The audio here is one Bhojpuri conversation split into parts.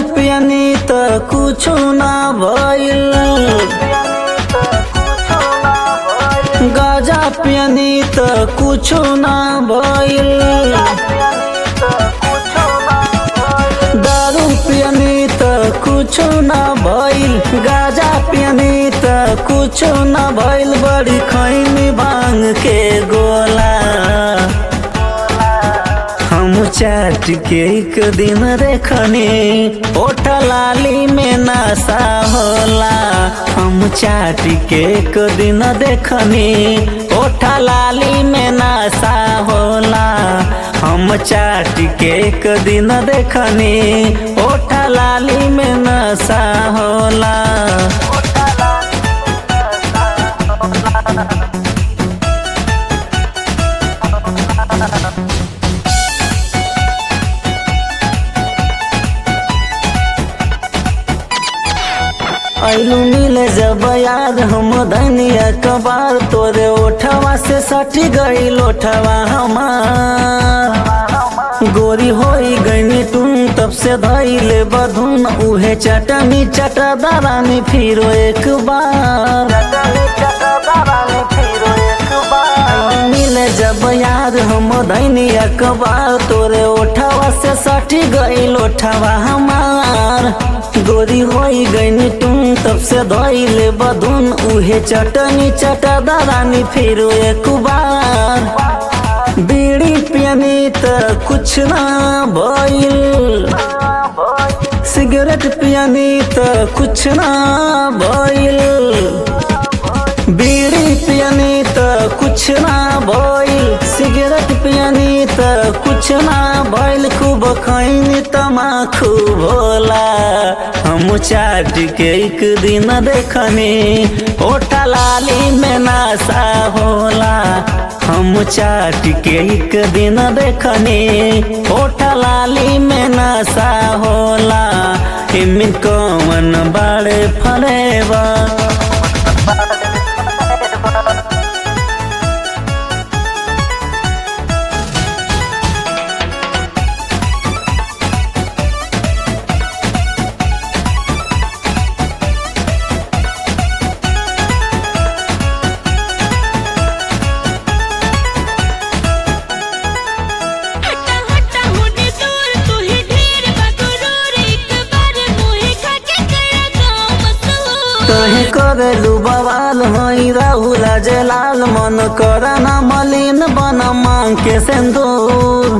पियनी त कुछो ना भइल गाजा पियनी त कुछो ना भइल दारू पियनी त कुछो ना भइल गाजा पियनी त कुछो ना भइल बड़ी खैनी भांग के गोला हम चाट के एक दिन देखनी ओठ लाली में नशा होला हम चाट के एक दिन देखनी ओठ लाली में नशा होला हम चाट के एक दिन देखनी ओठ लाली में नशा होला ऐलू मिले जब याद हम धनिया कबार तोरे ओठवा से सटी गई लोठवा हमार गोरी होई गई तुम तब से धैले बधुन उहे चटनी चटा दारानी फिरो एक बार मिले जब याद हम धनिया कबार तोरे ओठवा से सटी गई लोठवा हमार गोरी होई गई तुम तब से धैले बधुन उहे चटनी चटा दारानी फिर एक बार बीड़ी पियनी त कुछ ना भइल सिगरेट पियनी त कुछ ना भइल बीड़ी पियनी त कुछ ना भइल सिगरेट पियनी त कुछ ना भइल खूब खैनी तमाखू भोला हम चाट के एक दिन देखनी ओठा लाली में नासा होला हम चाट के एक दिन देखनी ओठा लाली में नासा होला इमिन कौन बाड़े फरेबा हटा हटा होने दूर तू ही ढेर बगरूर एक बार मुहे खा के करा गाँव मशहूर कहे करेलू बवाल हई राहुल जलाल मन कर न मलिन बन मांग के सिंदूर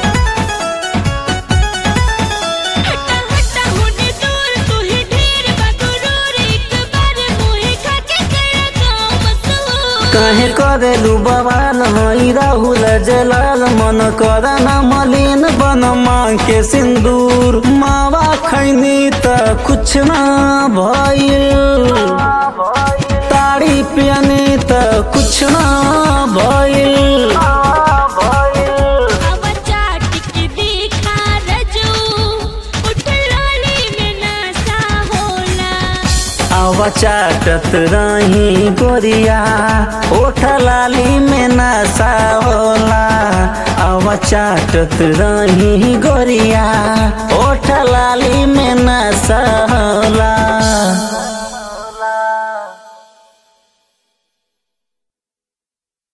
हटा हटा होने दूर तू ही ढेर बगरूर एक बार मुहे खा के करा गाँव मशहूर कहे करेलू बवाल हई राहुल जलाल मन कर न मलिन बन मांग के सिंदूर मावा खैनी त कुछ ना भइल ताड़ी पियनी त कुछ ना भइल अब चाट के देखा रजू उठ लाली में नशा होला आवा चाटत रही गोरिया ओठ लाली में नशा होला आवा चाटत रही गोरिया